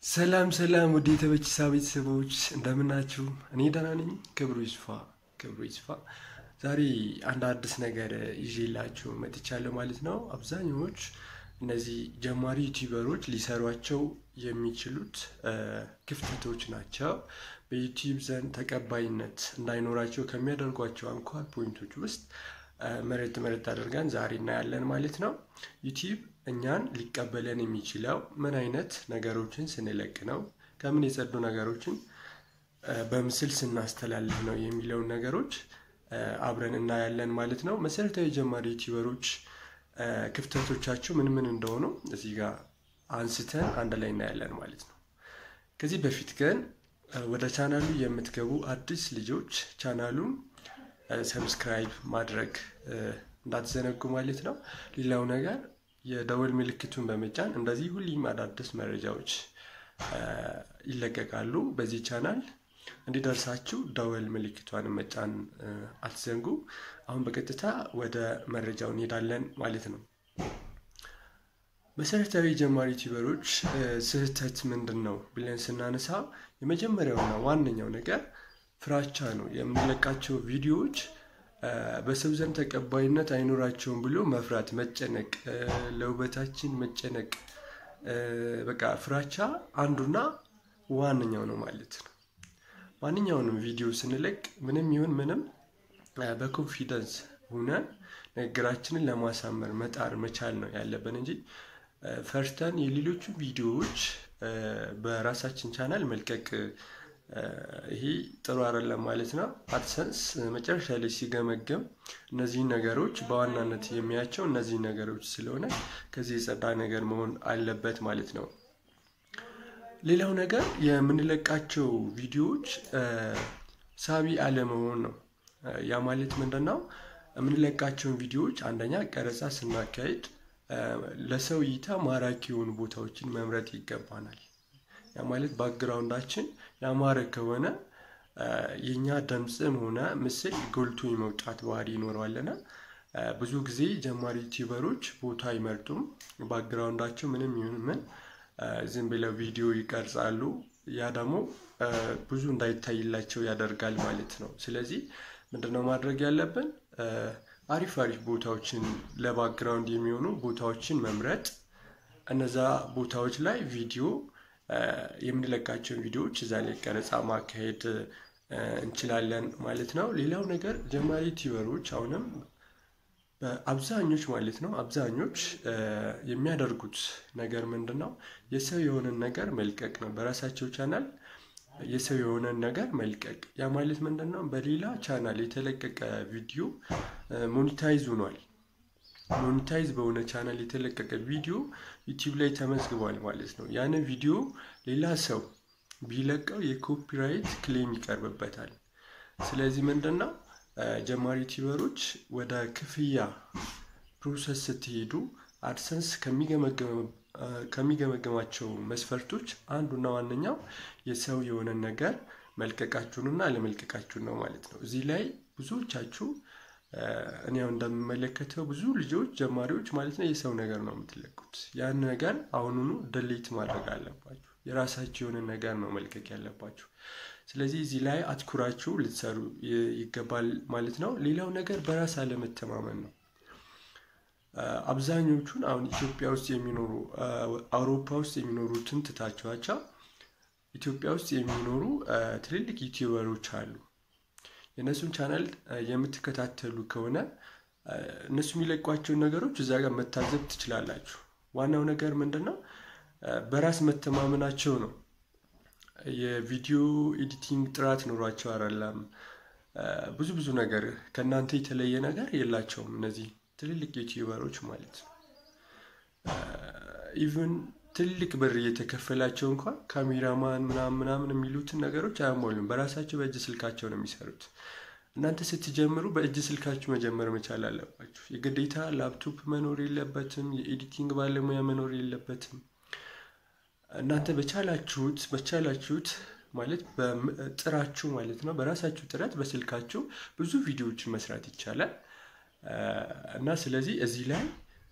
ሰላም ሰላም ውድ የተበችሳ ቤተሰቦች እንደምናችሁ? እኔ ደህና ነኝ። ክብሩ ይስፋ ክብሩ ይስፋ። ዛሬ አንድ አዲስ ነገር ይዤላችሁ መጥቻለሁ ማለት ነው። አብዛኛዎች እነዚህ ጀማሪ ዩቲዩበሮች ሊሰሯቸው የሚችሉት ክፍተቶች ናቸው። በዩቲዩብ ዘንድ ተቀባይነት እንዳይኖራቸው ከሚያደርጓቸው አንኳር ፖይንቶች ውስጥ መሬት መሬት አድርገን ዛሬ እናያለን ማለት ነው። ዩቲዩብ እኛን ሊቀበለን የሚችለው ምን አይነት ነገሮችን ስንለቅ ነው፣ ከምን የጸዱ ነገሮችን በምስል ስናስተላልፍ ነው የሚለውን ነገሮች አብረን እናያለን ማለት ነው። መሰረታዊ ጀማሪ ዩቲዩበሮች ክፍተቶቻቸው ምን ምን እንደሆኑ እዚህ ጋር አንስተን አንድ ላይ እናያለን ማለት ነው። ከዚህ በፊት ግን ወደ ቻናሉ የምትገቡ አዲስ ልጆች ቻናሉን ሰብስክራይብ ማድረግ እንዳትዘነጉ ማለት ነው። ሌላው ነገር የደወል ምልክቱን በመጫን እንደዚህ ሁሌም አዳዲስ መረጃዎች ይለቀቃሉ በዚህ ቻናል እንዲደርሳችሁ ደወል ምልክቷን መጫን አትዘንጉ። አሁን በቀጥታ ወደ መረጃው እንሄዳለን ማለት ነው። መሰረታዊ ጀማሪ ዩቲዩበሮች ስህተት ምንድን ነው ብለን ስናነሳ የመጀመሪያውና ዋነኛው ነገር ፍራቻ ነው። የምንለቃቸው ቪዲዮዎች በሰው ዘንድ ተቀባይነት አይኖራቸውም ብሎ መፍራት፣ መጨነቅ፣ ለውበታችን መጨነቅ፣ በቃ ፍራቻ አንዱና ዋነኛው ነው ማለት ነው። ማንኛውንም ቪዲዮ ስንለቅ ምንም ይሁን ምንም በኮንፊደንስ ሆነን ንግግራችንን ለማሳመር መጣር መቻል ነው ያለብን እንጂ ፈርተን የሌሎቹ ቪዲዮዎች በራሳችን ቻናል መልቀቅ ይሄ ጥሩ አይደለም ማለት ነው። አድሰንስ መጨረሻ ላይ ሲገመገም እነዚህን ነገሮች በዋናነት የሚያቸው እነዚህ ነገሮች ስለሆነ ከዚህ የጸዳ ነገር መሆን አለበት ማለት ነው። ሌላው ነገር የምንለቃቸው ቪዲዮዎች ሳቢ አለመሆን ነው። ያ ማለት ምንድን ነው? የምንለቃቸውን ቪዲዮዎች አንደኛ ቀረጻ ስናካሄድ ለሰው እይታ ማራኪ የሆኑ ቦታዎችን መምረጥ ይገባናል። ያ ማለት ባክግራውንዳችን ያማረ ከሆነ የእኛ ድምፅም ሆነ ምስል ጎልቶ የመውጣት ባህሪ ይኖረዋልና ብዙ ጊዜ ጀማሪ ዩቲዩበሮች ቦታ አይመርጡም። ባክግራውንዳቸው ምንም ይሁን ምን ዝም ብለው ቪዲዮ ይቀርጻሉ። ያ ደግሞ ብዙ እንዳይታይላቸው ያደርጋል ማለት ነው። ስለዚህ ምንድነው ማድረግ ያለብን? አሪፍ አሪፍ ቦታዎችን ለባክግራውንድ የሚሆኑ ቦታዎችን መምረጥ፣ እነዛ ቦታዎች ላይ ቪዲዮ የምንለቃቸውን ቪዲዮዎች እዛ ላይ ቀረጻ ማካሄድ እንችላለን ማለት ነው። ሌላው ነገር ጀማሪ ዩቲዩበሮች አሁንም አብዛኞች ማለት ነው አብዛኞች የሚያደርጉት ነገር ምንድን ነው? የሰው የሆነን ነገር መልቀቅ ነው። በራሳቸው ቻናል የሰው የሆነን ነገር መልቀቅ። ያ ማለት ምንድን ነው? በሌላ ቻናል የተለቀቀ ቪዲዮ ሞኒታይዝ ሆኗል። ሞኒታይዝ በሆነ ቻናል የተለቀቀ ቪዲዮ ዩቲዩብ ላይ ተመዝግቧል ማለት ነው። ያንን ቪዲዮ ሌላ ሰው ቢለቀው የኮፒራይት ክሌም ይቀርብበታል። ስለዚህ ምንድን ነው ጀማሪ ዩቲዩበሮች ወደ ክፍያ ፕሮሰስ ስትሄዱ አድሰንስ ከሚገመገማቸው መስፈርቶች አንዱና ዋነኛው የሰው የሆነን ነገር መልቀቃችሁንና አለመልቀቃችሁን ነው ማለት ነው። እዚህ ላይ ብዙዎቻችሁ እኔ ያው እንደምመለከተው ብዙ ልጆች ጀማሪዎች ማለት ነው የሰው ነገር ነው የምትለቁት። ያን ነገር አሁኑኑ ደሌት ማድረግ አለባችሁ። የራሳችሁ የሆነ ነገር ነው መልቀቅ ያለባችሁ። ስለዚህ እዚህ ላይ አትኩራችሁ ልትሰሩ ይገባል ማለት ነው። ሌላው ነገር በራስ አለመተማመን ነው። አብዛኞቹን አሁን ኢትዮጵያ ውስጥ የሚኖሩ አውሮፓ ውስጥ የሚኖሩትን ትታችኋቸው ኢትዮጵያ ውስጥ የሚኖሩ ትልልቅ ዩቲዩበሮች አሉ። የእነሱን ቻናል የምትከታተሉ ከሆነ እነሱ የሚለቋቸውን ነገሮች እዛ ጋር መታዘብ ትችላላችሁ። ዋናው ነገር ምንድን ነው? በራስ መተማመናቸው ነው። የቪዲዮ ኤዲቲንግ ጥራት ኖሯቸው አይደለም። ብዙ ብዙ ነገር ከእናንተ የተለየ ነገር የላቸውም እነዚህ ትልልቅ ዩቲዩበሮች ማለት ነው። ኢቨን ትልቅ ብር እየተከፈላቸው እንኳን ካሜራማን ምናምን ምናምን የሚሉትን ነገሮች አያሟሉም። በራሳቸው በእጅ ስልካቸው ነው የሚሰሩት። እናንተ ስትጀምሩ በእጅ ስልካችሁ መጀመር መቻል አለባችሁ። የግዴታ ላፕቶፕ መኖር የለበትም። የኤዲቲንግ ባለሙያ መኖር የለበትም። እናንተ በቻላችሁት በቻላችሁት ማለት በጥራችሁ ማለት ነው በራሳችሁ ጥረት በስልካችሁ ብዙ ቪዲዮዎችን መስራት ይቻላል እና ስለዚህ እዚህ ላይ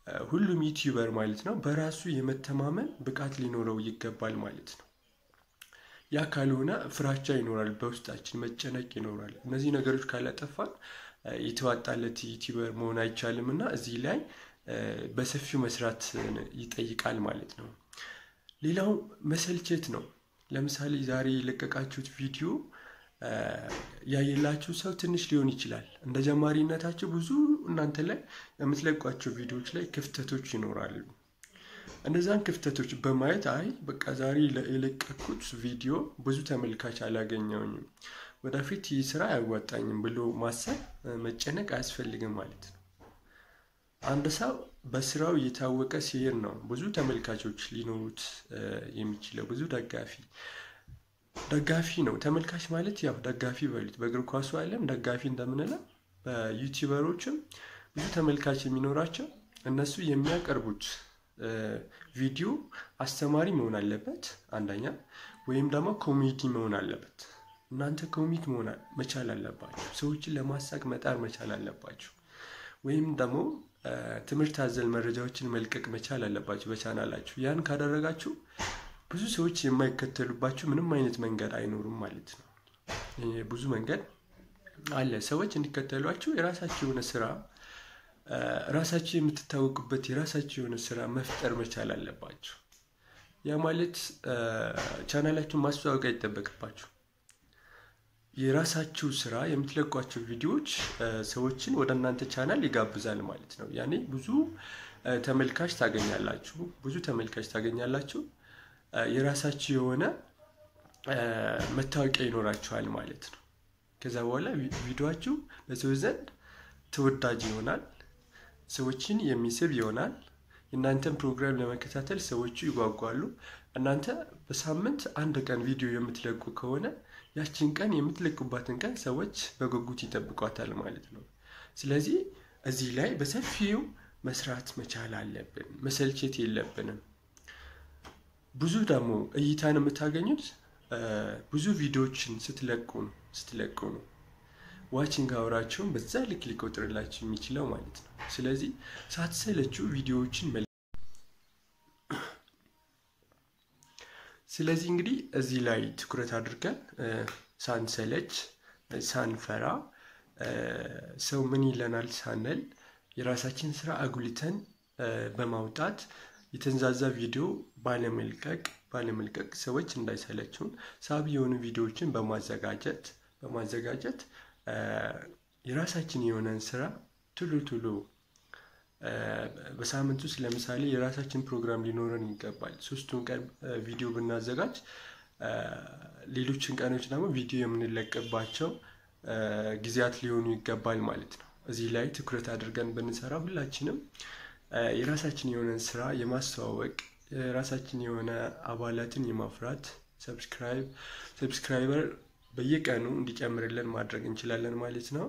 ሁሉም ዩቲዩበር ማለት ነው በራሱ የመተማመን ብቃት ሊኖረው ይገባል ማለት ነው። ያ ካልሆነ ፍራቻ ይኖራል፣ በውስጣችን መጨነቅ ይኖራል። እነዚህ ነገሮች ካላጠፋን የተዋጣለት ዩቲዩበር መሆን አይቻልም እና እዚህ ላይ በሰፊው መስራት ይጠይቃል ማለት ነው። ሌላው መሰልቸት ነው። ለምሳሌ ዛሬ የለቀቃችሁት ቪዲዮ ያየላችሁ ሰው ትንሽ ሊሆን ይችላል። እንደ ጀማሪነታችሁ ብዙ እናንተ ላይ የምትለቋቸው ቪዲዮዎች ላይ ክፍተቶች ይኖራሉ። እነዛን ክፍተቶች በማየት አይ በቃ ዛሬ የለቀኩት ቪዲዮ ብዙ ተመልካች አላገኘውኝም፣ ወደፊት ይህ ስራ አያዋጣኝም ብሎ ማሰብ መጨነቅ አያስፈልግም ማለት ነው። አንድ ሰው በስራው እየታወቀ ሲሄድ ነው ብዙ ተመልካቾች ሊኖሩት የሚችለው ብዙ ደጋፊ ደጋፊ ነው። ተመልካች ማለት ያው ደጋፊ በሉት። በእግር ኳሱ ዓለም ደጋፊ እንደምንለው በዩቲዩበሮችም ብዙ ተመልካች የሚኖራቸው እነሱ የሚያቀርቡት ቪዲዮ አስተማሪ መሆን አለበት አንደኛ፣ ወይም ደግሞ ኮሜዲ መሆን አለበት። እናንተ ኮሚክ መሆን መቻል አለባችሁ። ሰዎችን ለማሳቅ መጣር መቻል አለባችሁ። ወይም ደግሞ ትምህርት አዘል መረጃዎችን መልቀቅ መቻል አለባችሁ በቻናላችሁ። ያን ካደረጋችሁ ብዙ ሰዎች የማይከተሉባችሁ ምንም አይነት መንገድ አይኖሩም ማለት ነው። ብዙ መንገድ አለ። ሰዎች እንዲከተሏችሁ የራሳችሁ የሆነ ስራ ራሳችሁ የምትታወቁበት የራሳችሁ የሆነ ስራ መፍጠር መቻል አለባችሁ። ያ ማለት ቻናላችሁን ማስተዋወቅ አይጠበቅባችሁ። የራሳችሁ ስራ የምትለቋቸው ቪዲዮዎች ሰዎችን ወደ እናንተ ቻናል ይጋብዛል ማለት ነው። ያኔ ብዙ ተመልካች ታገኛላችሁ፣ ብዙ ተመልካች ታገኛላችሁ። የራሳችሁ የሆነ መታወቂያ ይኖራችኋል ማለት ነው። ከዛ በኋላ ቪዲዮችሁ በሰዎች ዘንድ ተወዳጅ ይሆናል፣ ሰዎችን የሚስብ ይሆናል። የእናንተን ፕሮግራም ለመከታተል ሰዎቹ ይጓጓሉ። እናንተ በሳምንት አንድ ቀን ቪዲዮ የምትለቁ ከሆነ ያችን ቀን የምትለቁባትን ቀን ሰዎች በጉጉት ይጠብቋታል ማለት ነው። ስለዚህ እዚህ ላይ በሰፊው መስራት መቻል አለብን። መሰልቸት የለብንም። ብዙ ደግሞ እይታን የምታገኙት ብዙ ቪዲዮዎችን ስትለቁ ነው ስትለቁ ነው። ዋቺንግ አወራቸውን በዛ ልክ ሊቆጥርላችሁ የሚችለው ማለት ነው። ስለዚህ ሳትሰለችው ቪዲዮዎችን መ ስለዚህ እንግዲህ እዚህ ላይ ትኩረት አድርገን ሳንሰለች ሳንፈራ ሰው ምን ይለናል ሳንል የራሳችን ስራ አጉልተን በማውጣት የተንዛዛ ቪዲዮ ባለመልቀቅ ባለመልቀቅ ሰዎች እንዳይሰለችውን ሳቢ የሆኑ ቪዲዮዎችን በማዘጋጀት በማዘጋጀት የራሳችን የሆነን ስራ ቶሎ ቶሎ በሳምንት ውስጥ ለምሳሌ የራሳችን ፕሮግራም ሊኖረን ይገባል። ሶስቱን ቀን ቪዲዮ ብናዘጋጅ ሌሎችን ቀኖች ደግሞ ቪዲዮ የምንለቅባቸው ጊዜያት ሊሆኑ ይገባል ማለት ነው። እዚህ ላይ ትኩረት አድርገን ብንሰራ ሁላችንም የራሳችን የሆነን ስራ የማስተዋወቅ የራሳችን የሆነ አባላትን የማፍራት ሰብስክራይብ ሰብስክራይበር በየቀኑ እንዲጨምርልን ማድረግ እንችላለን ማለት ነው።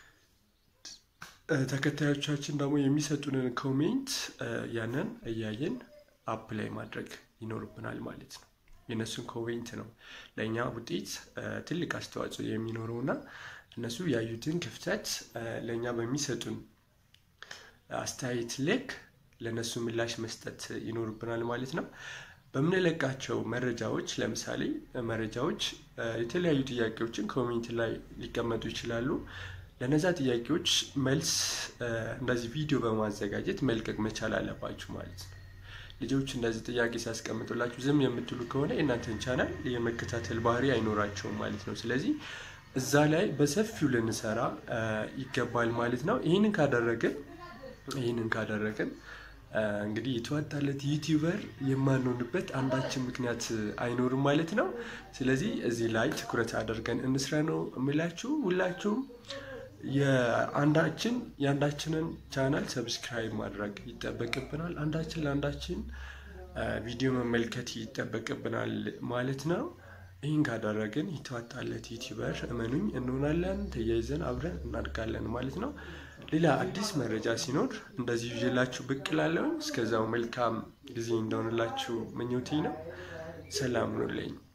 ተከታዮቻችን ደግሞ የሚሰጡንን ኮሜንት ያንን እያየን አፕ ላይ ማድረግ ይኖርብናል ማለት ነው። የእነሱን ኮሜንት ነው ለእኛ ውጤት ትልቅ አስተዋጽኦ የሚኖረው እና እነሱ ያዩትን ክፍተት ለእኛ በሚሰጡን አስተያየት ልክ ለእነሱ ምላሽ መስጠት ይኖርብናል ማለት ነው። በምንለቃቸው መረጃዎች ለምሳሌ መረጃዎች የተለያዩ ጥያቄዎችን ኮሜንት ላይ ሊቀመጡ ይችላሉ። ለነዛ ጥያቄዎች መልስ እንደዚህ ቪዲዮ በማዘጋጀት መልቀቅ መቻል አለባችሁ ማለት ነው። ልጆች እንደዚህ ጥያቄ ሲያስቀምጡላችሁ ዝም የምትሉ ከሆነ የእናንተን ቻናል የመከታተል ባህሪ አይኖራቸውም ማለት ነው። ስለዚህ እዛ ላይ በሰፊው ልንሰራ ይገባል ማለት ነው። ይህንን ካደረግን ይህንን ካደረግን እንግዲህ የተዋጣለት ዩቲዩበር የማንሆንበት አንዳችን ምክንያት አይኖርም ማለት ነው። ስለዚህ እዚህ ላይ ትኩረት አድርገን እንስራ ነው የምላችሁ። ሁላችሁም የአንዳችን የአንዳችንን ቻናል ሰብስክራይብ ማድረግ ይጠበቅብናል። አንዳችን ለአንዳችን ቪዲዮ መመልከት ይጠበቅብናል ማለት ነው። ይህን ካደረግን የተዋጣለት ዩቲዩበር እመኑኝ እንሆናለን። ተያይዘን አብረን እናድጋለን ማለት ነው። ሌላ አዲስ መረጃ ሲኖር እንደዚህ ይዤላችሁ ብቅ እላለሁ። እስከዛው መልካም ጊዜ እንደሆንላችሁ ምኞቴ ነው። ሰላም ኑልኝ።